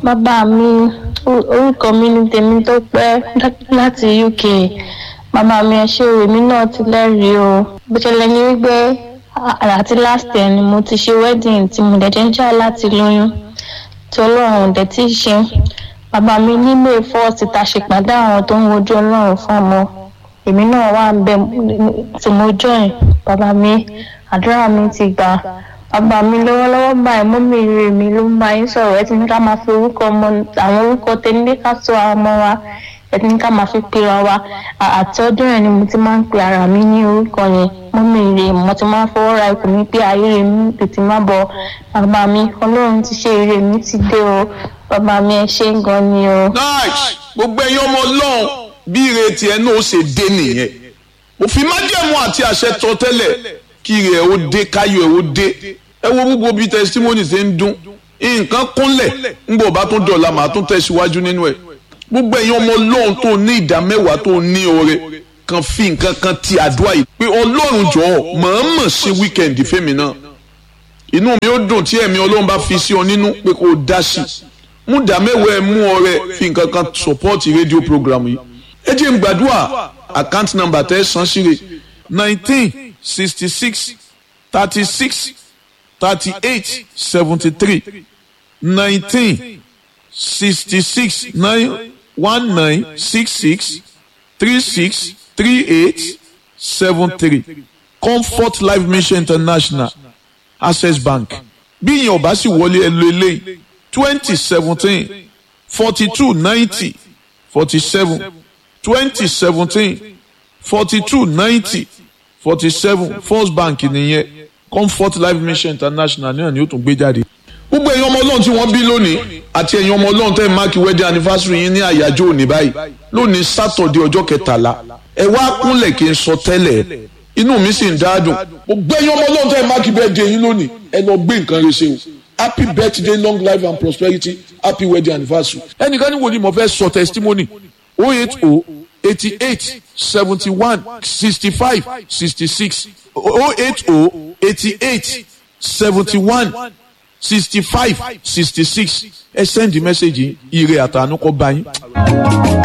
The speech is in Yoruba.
bàbá mi o- orúkọ mi ní tèmi tó pẹ́ láti uk bàbá mi ẹ ṣé o èmi náà ti lẹ́rìí o bó ṣẹlẹ̀ ní wípé à- àti last year ni mo ti ṣe wedding tí mo dẹ̀ jẹ́ ń jà láti lóyún tí ọlọ́run ò dẹ̀ tí ì ṣe bàbá mi ní may first ta ṣèpàdé àwọn tó ń wojú ọlọ́run fún ọmọ èmi náà wà ń bẹ tí mo join bàbá mi àdúrà mi ti gbà bàbá mi lọ́wọ́lọ́wọ́ báyìí mọ́mí rè mi ló ń bá yín sọ̀rọ̀ ẹ ti ní ká máa fi orúkọ ọmọ àwọn orúkọ tẹ́lẹ̀ ká sọ àwọn ọmọ wa ẹ ti ní ká máa fi pera wa À- àti ọdún yẹn ni mo ti máa ń pe ara mi ní orúkọ yẹn mọ́mí rè mo ti máa ń fọwọ́ ra ikùn mi pé ayé rè mi tètè má bọ̀ bàbá mi ọlọ́run ti ṣe ire mi ti dé o bàbá mi ẹ ṣé gan ni o. nice gbogbo ẹ̀yin ọmọ ọlọ́run bí ire tiẹ̀ náà ó ṣe dé nìyẹn òfin májẹ̀mú àti àṣẹ tọ́ tẹ́lẹ̀ kí ire ẹ̀ ó dé káyọ̀ ẹ̀ ó dé ẹ wo gbogbo bí testimony ṣe ń dún nǹkan kúnlẹ̀ ńgbọ̀ bá tún dọ̀la màá tún tẹ̀síwájú nínú ẹ̀ gbogbo ẹ̀yin ọmọ ọlọ́run tó ní ìdá mẹ́wàá tó ní oore kan fi nǹkan kan ti àdúrà yìí pé ọlọ́run jọ̀ọ́ mọ̀ọ́mọ̀ ṣe wíkẹ̀ndì fẹ́mi náà inú mi ó dùn tí ẹ̀mí ọlọ́run bá fi sí ọ nínú pé kó o dá sí i mú dá mẹ́wàá ẹ̀ mú ọrẹ fi nǹkan kan support rédíò program yìí ẹ jẹ́ n gbàdúrà account number tẹ́ ẹ san síre nineteen sixty six thirty six thirty eight seventy three nineteen sixty six nine one nine six six three six three eight seven three comfort life mission international access bank bí ìyẹn ò bá sì wọlé ẹ lo eléyìí twenty seventeen forty two ninety forty seven twenty seventeen forty two ninety forty seven first bank nìyẹn comfort life mission international náà ni ó tún gbé jáde. gbogbo ẹ̀yin ọmọ ọlọ́run tí wọ́n bí lónìí àti ẹ̀yin ọmọ ọlọ́run tẹ́ ẹ̀ máàkì wedding anniversary yín ní àyájọ́ òní báyìí lónìí sátọ̀dé ọjọ́ kẹtàlá ẹ wá kúnlẹ̀ kí n sọ tẹ́lẹ̀ inú mi sì ń dáadùn gbogbo ẹ̀yin ọmọ ọlọ́run tẹ́ ẹ̀ máàkì birthday yín lónìí ẹ lọ gbé nǹkan rẹ ṣe o happy birthday long life and prosperity happy wedding anniversary. ẹnìkan ní wo ni mo fẹ́ sọ testimony oh eight oh eighty eight seventy one sixty five sixty six oh eight oh eighty eight seventy one sixty five sixty six ẹ send the message yìí ire àtànú kọ bá yín.